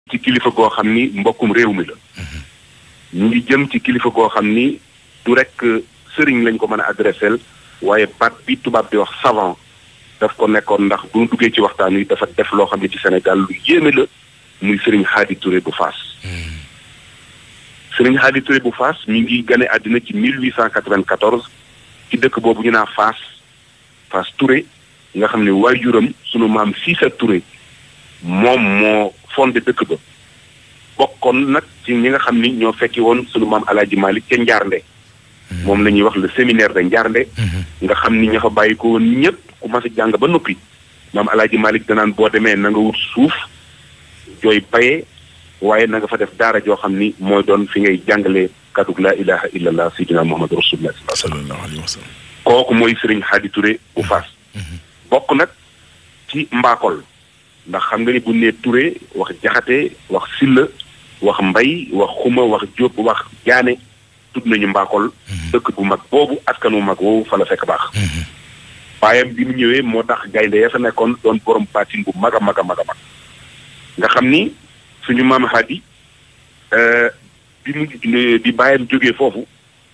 ci kilifa goo xam ni mbokkum réew mi la ñu ngi jëm ci kilifa goo xam ni du rek sëriñ lañ ko mën a adressé waaye baat bi tubaab di wax savant daf ko nekkoon ndax bu ñu duggee ci waxtaan wi dafa def loo xam ne ci Sénégal lu yéeme la muy sëriñ Hadi Touré bu Faas. sëriñ Hadi Touré bu Faas mi ngi gane àddina ci 1894 ci dëkk boobu ñu naa Faas Faas Touré nga xam ne waajuram sunu maam Cissé Touré moom moo fondé dëkk ba bokkoon nag ci ñi nga xam ni ñoo fekki woon sunu maam Alaaji Malick ca Njaarnde moom la ñuy wax le séminaire de Njaarnde nga xam ni ña fa bàyyi ko woon ñëpp ku mas a jàng ba noppi maam Alaaji Malick danaan boo demee na nga wut suuf jooy bayee waaye na nga fa def daara joo xam ni mooy doon fi ngay jàngalee kaddu laa ilaha illallah sayyidina muhammadu rasulullah sallallahu alayhi wa sallam kooku mooy Serigne Hadi Touré bu Faas bokk nag ci mbaakol ndax xam nga ni bu nee Touré wax jaxate wax silla wax mbay wax xuma wax jóob wax jaane tudd nañu mbaakol dëkk bu mag boobu askanu mag woowu fa la fekk baax baayam bi mu ñëwee moo tax gaynde ya fa nekkoon doon borom baatin bu mag a mag a mag a mag nga xam ni suñu maam Hadi bi mu bi baayam jógee foofu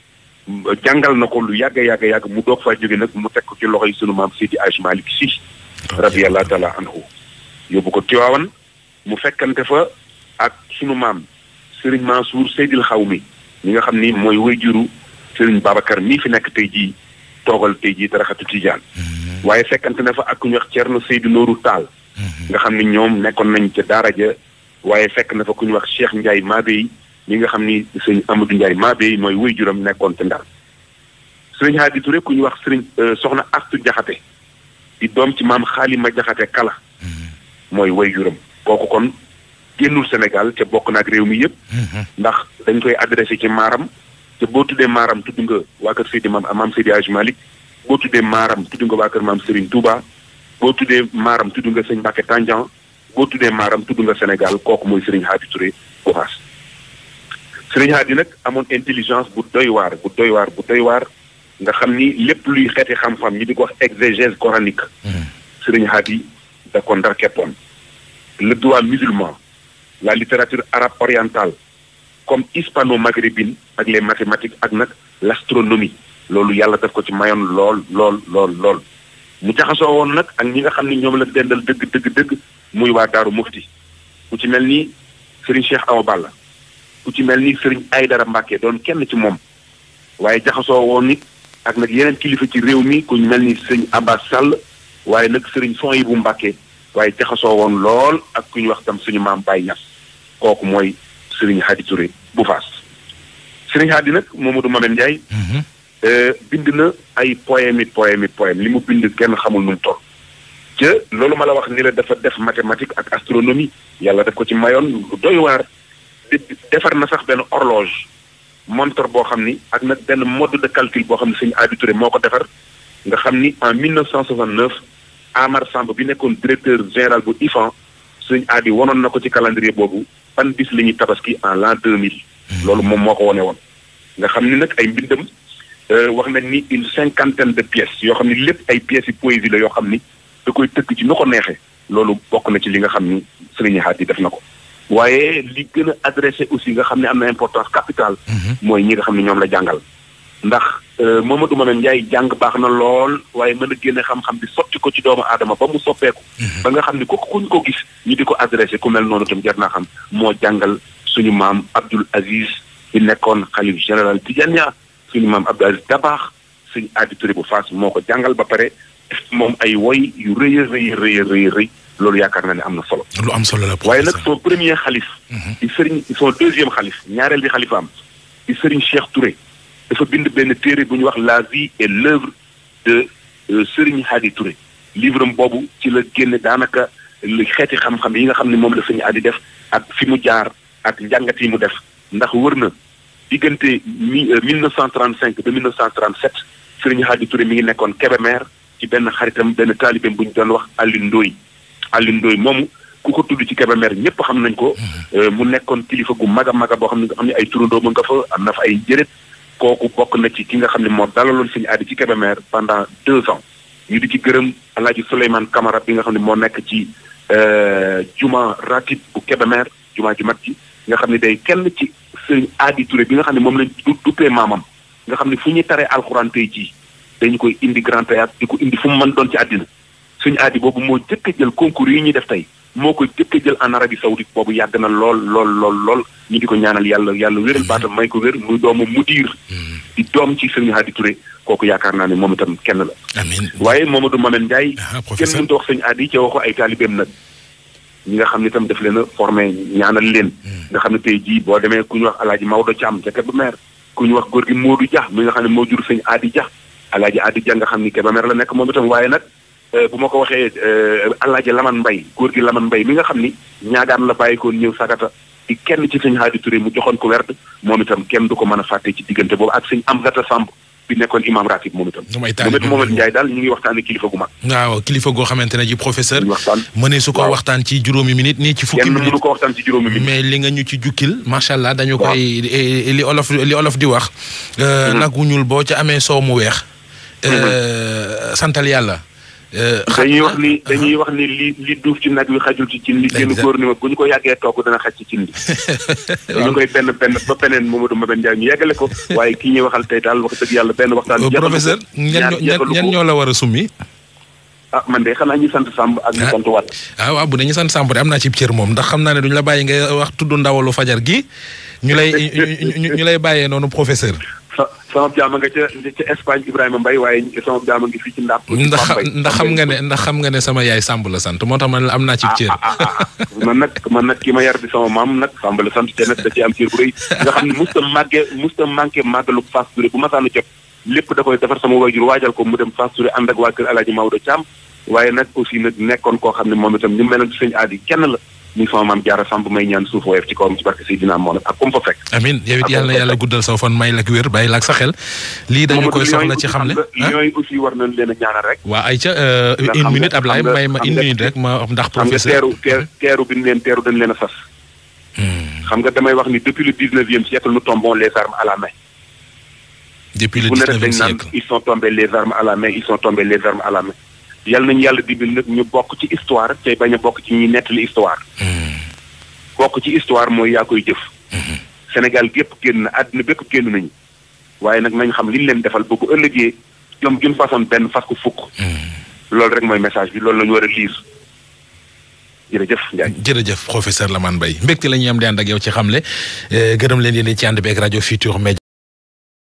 jàngal na ko lu yàgg yàgg yàgg mu doog faa jóge nag mu teg ko ci loxo yi sunu maam Seydi Aj Malick Sy radiyallahu taala anhu yóbbu ko Tiwaawan mu fekkante fa ak sunu maam Serigne Mansour Seydil Xawmi mi nga xam ni mooy wayjuru Serigne Babacar mii fi nekk tey jii toogal tey jii taraxatu Tijaan waaye fekkante na fa ak ku ñuy wax Thierno Seydou Nourou Tall nga xam ni ñoom nekkoon nañ ca daara ja waaye fekk na fa ku ñuy wax Cheikh Ndiaye Mabey mi nga xam ni sëñ Amadou Ndiaye Mabey mooy wayjuram nekkoon ca Ndar Serigne Hadi Touré ku ñuy wax Serigne soxna Astu Jaxate di doom ci maam Xaalima Jaxate Kala mooy wayjuram kooku kon génnul Sénégal ca bokk naag réew mi yëpp ndax dañ koy adressé ci maaram te boo tuddee maaram tudd nga waa kër Seydi maam maam Seydi Hadji Malick boo tuddee maaram tudd nga waa kër maam Serigne Touba boo tuddee maaram tudd nga sëñ Mbacke Tandian boo tuddee maaram tudd nga Sénégal kooku mooy Serigne Hadi Touré bu Faas Serigne Hadi nag amoon intelligence bu doy waar bu doy waar bu doy waar nga xam ni lépp luy xeeti xam-xam ñi di ko wax exégèse coranique Serigne Hadi da ko ndar keppoon le droit musulman la littérature arabe orientale comme hispano-maghrébine ak les mathématiques ak nag l'astronomie loolu yàlla daf ko ci mayoon lool lool lool lool mu jaxasoo woon nag ak ñi nga xam ni ñoom la dendal dëgg dëgg dëgg muy waa Daaru Mufti ku ci mel ni Serigne Cheikh Awa Balla ku ci mel ni Serigne Aydara Mbacke doon kenn ci moom waaye jaxasoo woon nit ak nag yeneen kilifa ci réew mi ku mel ni Serigne Abbas Sall waaye nag Serigne Sohibou Mbacke waaye jaxasoo woon lool ak ku ñu wax tam suñu maam Baye Niass kooku mooy Serigne Hadi Touré bu Faas Serigne Hadi nag Mamadou Mamen Ndiaye bind na ay poème it poème it poème li mu bind kenn xamul nu mu toll ca loolu ma la wax ni la dafa def mathématique ak astronomie yàlla def ko ci mayoon lu doy waar defar na sax benn horloge montre boo xam ni ak nag benn mode de calcul boo xam ne Serigne Hadi Touré moo ko defar nga xam ni en 1969 Amar Samb bi nekkoon directeur général bu IFAN Serigne Hadi wonoon na ko ci calendrier boobu ban bis la ñuy tabaski en l'an 2000 loolu moom moo ko wone woon nga xam ni nag ay mbindam wax nañ ni une cinquantaine de pièces yoo xam ni lépp ay pièces yi poésie la yoo xam ni da koy tëkk ci nu ko neexee loolu bokk na ci li nga xam ni Serigne Hadi def na ko waaye li gën a adressé aussi nga xam ne am na importance capitale mooy ñi nga xam ne ñoom la jàngal ndax Mamadou Mamen Ndiaye jàng baax na lool waaye mën a génne xam-xam bi sotti ko ci doomu aadama ba mu soppeeku ba nga xam ni ku kuñ ko gis ñu di ko adressé ku mel noonu tam jar naa xam moo jàngal suñu maam Abdoul Aziz bi nekkoon xalif général Tidiane suñu maam Abdou Aziz Dabaax suñu Hadi Touré bu Faas moo ko jàngal ba pare moom ay woy yu rëy a rëy rëy rëy rëy loolu yaakaar naa ne am na solo. lu am solo la waaye nag son premier xalif. di Serigne son deuxième xalif ñaareel bi xalifaam di Serigne Cheikh Touré dafa bind benn téere bu ñuy wax la vie et l'œuvre de Serigne Hadi Touré livre am boobu ci la génne daanaka li xeeti xam-xam yi nga xam ne moom la Serigne Hadi def ak fi mu jaar ak njàngat yi mu def ndax wër na. diggante mi 1935 ba 1937 Serigne Hadi Touré mi ngi nekkoon Kébémer ci benn xaritam benn taalibeem bu ñu doon wax Alioune Ndoye Alioune Ndoye moomu ku ko tudd ci Kébémer ñëpp xam nañ ko. mu nekkoon kilifa gu mag a mag a boo xam ne nga xam ne ay turandoo nga fa am na fa ay njëriñ kooku bokk na ci ki nga xam ne moo dalaloon Serigne Hadi ci Kébémer pendant deux ans ñu di ci gërëm El Hadj Souleymane Camara bi nga xam ne moo nekk ci juma ratib bu Kébémer jumaa ji mat ji nga xam ne day kenn ci sëñ Aadi Touré bi nga xam ne moom lañ du duppee maamam nga xam ne fu ñuy taree alxuraan tey jii dañu koy indi grand théâtre di ko indi fu mu mën doon ci àddina suñu aadi boobu moo jëkk a jël concours yi ñuy def tey moo ko jëkk a jël en Arabie Saoudite boobu yàgg na lool lool lool lool ñu di ko ñaanal yàlla yàlla wéral baatam may ko wér muy doomu mudiir di doom ci sëñ Aadi Touré kooku yaakaar naa ne moom itam kenn la amiin waaye Mamadou Mamen Ndiaye ah kenn professeur mënut a wax sëñ aadi ca waxu ay taalibeem nag ñi nga xam ne itam daf leen a formé ñaanal leen nga xam ne tey jii boo demee ku ñu wax alaaji Maodo Thiam ca Kébémer ku ñu wax góor gi Modou Dia mi nga xam ne moo jur sëñ aadi Dia alaaji aadi Dia nga xam ni Kébémer la nekk moom itam waaye nag euh, bu ma ko waxee euh, alaaji Laman Mbay góor gi Laman Mbay mi nga xam ni ñaagaan la bàyyikoon ñëw sagata di kenn ci sëñ Aadi Touré mu joxoon ko werd moom itam kenn du ko mën a fàtte ci diggante boobu ak sëñ Amzata Samb bi nekkoon imam ratib moom itam moom ay moom it taalibe Mohamed Ndiaye daal ñu ngi waxtaane kilifa gu mag waaw kilifa goo xamante ne ji professeur ñu waxtaan mënee su ko waaw. waxtaan ci juróomi minute nii ci fukki kenn mënu minute ko waxtaan ci juróomi minute mais li nga ñu ci jukkil macha allah dañu Waaw. koy eh, li olof li olof di wax. euh, nag wu ñuul boo ca amee soow mu weex. euh, santal yàlla. euh, xam dañuy na- wax ni dañuy wax ni li li duuf ci nag wi xajul ci cin li génn Exact. góor ni ma bu ñu ko yàggee togg dana xaj ci cin li ñu koy benn benn ba beneen Mamadou Mabène Ndiaye ñu yeggale ko waaye kii ñuy waxal tey daal wax dëgg yàlla benn waxtaan Euh, jeexalu ko, professeur ñan ñaar ñoo- ñan jeexalu ñan ko. ñoo la war a summi. ah man de xanaa ñu sant Samb ak ñu Ah. sant Wade ah waaw bu dee ñu sant Samb de am naa ci cër moom ndax xam naa ne duñu la bàyyi ngay wax tudd ndawalu fajar gi ñu lay ñu- ñu ñu lay bàyyee noonu professeur. sa sama jaama nga ca ca Espagne Ibrahima Mbaye waaye sama jaama ngi fii ci Ndar ndax ndax xam nga ne ndax xam nga ne sama yaay Samb la sant moo tax man la am naa ci cër. ah ah ah man nag man nag ki ma yar di sama maam nag Samb la sant te nag da ci am cër bu rëy nga xam ne musta màgge musta manqué màggalu Fass Touré bu masaana jot lépp da koy defar sama waajur waajal ko mu dem Fass Touré ànd ak waa kër Alaaji Maodo Thiam waaye nag aussi nag nekkoon koo xam ne moom itam ni mu meloon ci sëñ aadi kenn la muy sama maam jaara Samb may ñaan suuf woyof ci kawam ci barke Seydina Mohamed ak comme fa fekk amin yow it yàlla na yàlla guddal saw fan may la ak wér bàyyi la ak sa xel lii dañu koy soxla ci xam ne ah ñooy aussi war nañ leen a ñaanal rek waa ay ca Nga une xam minute nga- Ablaye xam nga- may ma xam une nga- minute rek ma ndax xam nga professeur teeru teer teeru bi ñu leen teeru dañ leen a sas Hmm. xam nga damay wax ni depuis le dix-neuvième siècle nous tombons les armes à la main depuis le bu ne rek dix-neuvième dañ naan siècle ils sont tombés les armes à la main ils sont tombés les armes à la main yal nañu yàlla dimbali nag ñu bokk ci histoire tey bañ a bokk ci ñuy nettali histoire Hmm. bokk ci histoire mooy yaa koy jëf Sénégal gépp génn na àddina bépp génn nañu waaye nag nañ xam li ñu leen defal bu ko ëllëgee ñoom d'une façon benn fas ko fukk loolu rek mooy message bi loolu la ñu war a lire jërëjëf Ndiaye jërëjëf professeur Lamane Mbaye mbégte la ñuy am di ànd ak yow ci xamle eh, gërëm leen yéen ci ànd beeg rajo Futur Média